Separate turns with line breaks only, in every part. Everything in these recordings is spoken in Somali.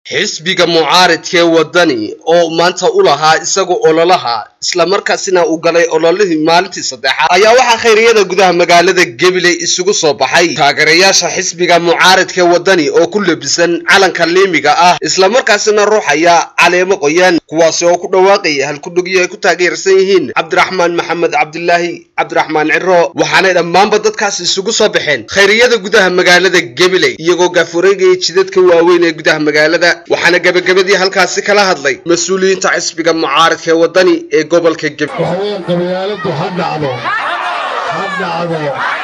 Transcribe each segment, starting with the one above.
xisbiga mucaaridkee wadani oo maanta u lahaa isaga ololaha islamarkaasina uu galay ololihii maalintii saddexaad ayaa waxaa khayriyada gudaha magaalada gabiley isugu soo baxay taageerayaasha xisbiga mucaaridkee wadani oo ku lebisan calanka liimiga ah islamarkaasina ruuxaya caleemo qoyan kuwaasi oo ku dhawaaqaya halkudhugyo ay ku taageersan yihiin cabdiraxmaan maxamed cabdilaahi cabdiraxmaan ciro waxaanay dhammaanba dadkaas isugu soo baxeen khayriyada gudaha magaalada gabiley iyagoo gaafureegaya jidadka waaweyn ee gudaha magaalada waxaana gebagabadii halkaasi kala hadlay mas-uuliyiinta xisbiga mucaaridka ee wadani ee gobolka gabiley
waxaweyaan qabyaaladu ha dhacdo ha dhacdo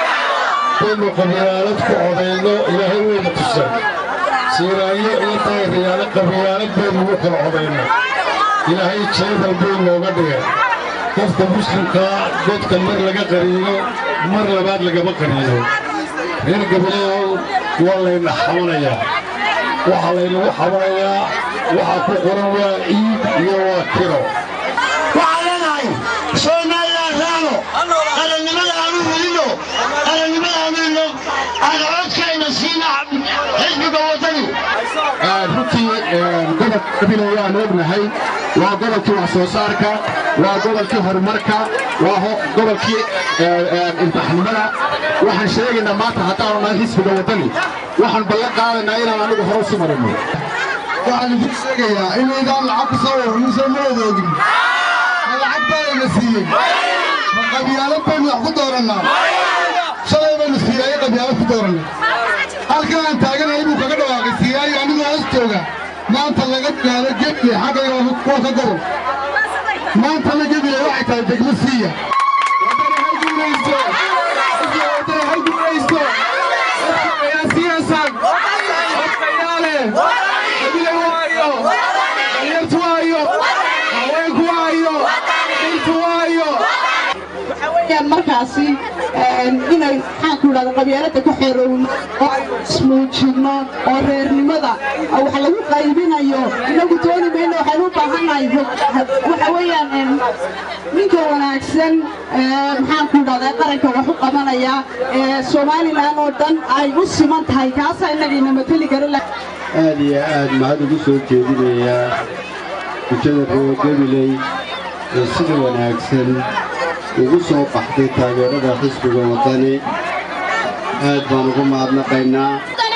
baynu qabyaalad ku codayno ilaahay weyna tusan siiraayo iyo taageerayaalo qabyaalad baynu ugu kala codayno ilaahay jeedal buu nooga dhigay qofka muslimkaa godka mar laga qariino mar labaad lagama qariino reer gabileehow waa layna xabanayaa waxaa laynagu xabanayaa waxaa ku qoran waa ciid iyo waa kiro
waxaan leenahay soomaaliland raano qarannimada aanu helino qarannimada aanu helino aan codkayna siina xisbiga waddani
runtii gobolka gabiley waan ognahay waa gobolkii wax soo saarka waa gobolkii horumarka waa gobolkii imtixaanimada waxaan sheegaynaa maanta haddaanu nahay xisbiga waddani waxaan ballan qaadaynaa inaan anigu hore usi marino
waxaan idin sheegayaa inaydaan lacag ku soo warniso ma odoogin ma lacag baanayna siiyey ma qabyaalad baynu wax ku doorannaa shalay baynu siiyaayo qabyaalad ku doorannay halkan aan taaganahay buu kaga dhawaaqay siiyaayo anigoo hoos jooga maanta laga bilaabo gebile xaggayga waa ka gobol maantana gebile waxay tahay degmo siiya waddani ha guulaysto waddani ha guulaysto ayaa siyaasaan odkayaale gebile waayo dhalinyartu waayo haweenku waayo dhirtu waayo
markaasi inay maxaanku idhahda qabyaalada ka xeerowno oo aynu ismuujinno oo reernimada wax lagu qaybinayo inagu dooni mayno waxaynu u baahannahay waxa weeyaan ninka wanaagsan maxaanku idhahda qaranka wax u qabanaya somalilan oo dhan ay u siman tahay kaasaa inagayna mateli kara
aad iyo aad mahad ugu soo jeedinayaa bulshada reer gabiley ee sida wanaagsan ugu soo baxday taageerada xisbiga waddani aad baan ugu mahadnaqaynaa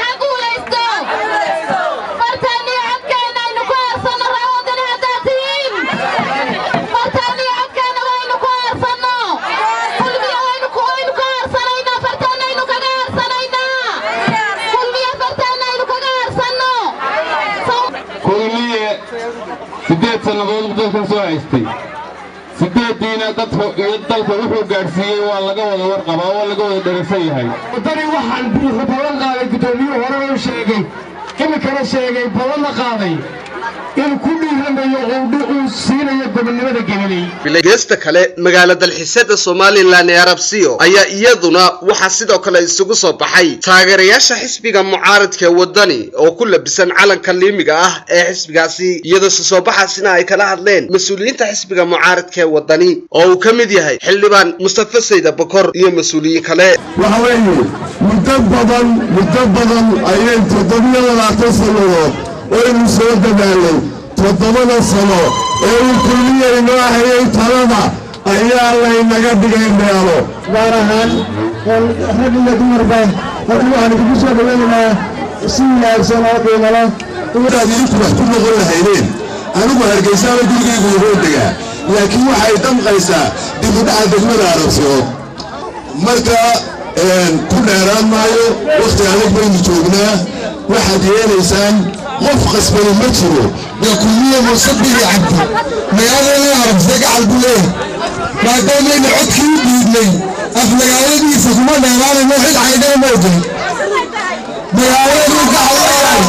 kulmiye siddeed sannadood dalkan soo haystay siddeeddiina dalka wuxuu gaadhsiiyey waa laga wada warqabaa waa laga wada dharagsan yahay
waddani waxaan buuxa ballan qaaday guddoomiyuhu horena u sheegay iminkana sheegay ballanna qaaday inuu ku dhiiranayo uu siinayo gobonnimada gabiley
geesta kale magaala dalxiisyada somalilan ee arabsiyo ayaa iyaduna waxaa sidoo kale isugu soo baxay taageerayaasha xisbiga mucaaridka wadani oo ku labisan calanka liimiga ah ee xisbigaasi iyadoo soo baxaasina ay kala hadleen mas-uuliyiinta xisbiga mucaaridka ee wadani oo uu ka mid yahay xildhibaan mustafa sayda bokor iyo mas-uuliyiin kale
waxa weeye muddo badan muddo badan ayay toddobiyo labaatan sannadood waynu soo dadaalay toddobada sano ee uu kulmiyaynoo hayay talada ayaa laynaga dhigay meelo gaar ahaan rag iyo dumarba halkan waxaan idinku soo dhawaynaynaa si wanaagsan oo qiimala
inaad idinku wax ku noqon lahaydeen anigu hargeysaaba gurigaygu yahoo degaa laakiin waxay damqaysaa dibudhaca degmada arabsiyood marka ku dheeraan maayo wakhti adag baynu joognaa waxaad yeelaysaan qof qasbani ma jiro waa kulmiye muusabigi cabdi magaaladana arabsiya gacal buu leeyahay maadaamayna codkii u dhiidnay af magaaladiisa kuma dheeraanayno cid caydana ma ogolin magaaladuu ka hadlayahay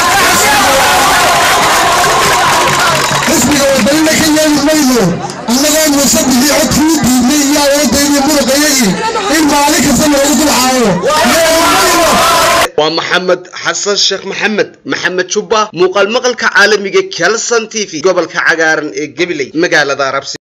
xisbiga wadanina ka yeeli mayno annagoo muusabigii codkii u dhiidnay iyo awoodaydiyo muruqayagii in maalin kasta loogu dulcaayo
waa maxamed xasan sheekh maxamed maxamed jubba muuqaal maqalka caalamiga kelson t v gobolka cagaaran ee gabiley magaalada arabsi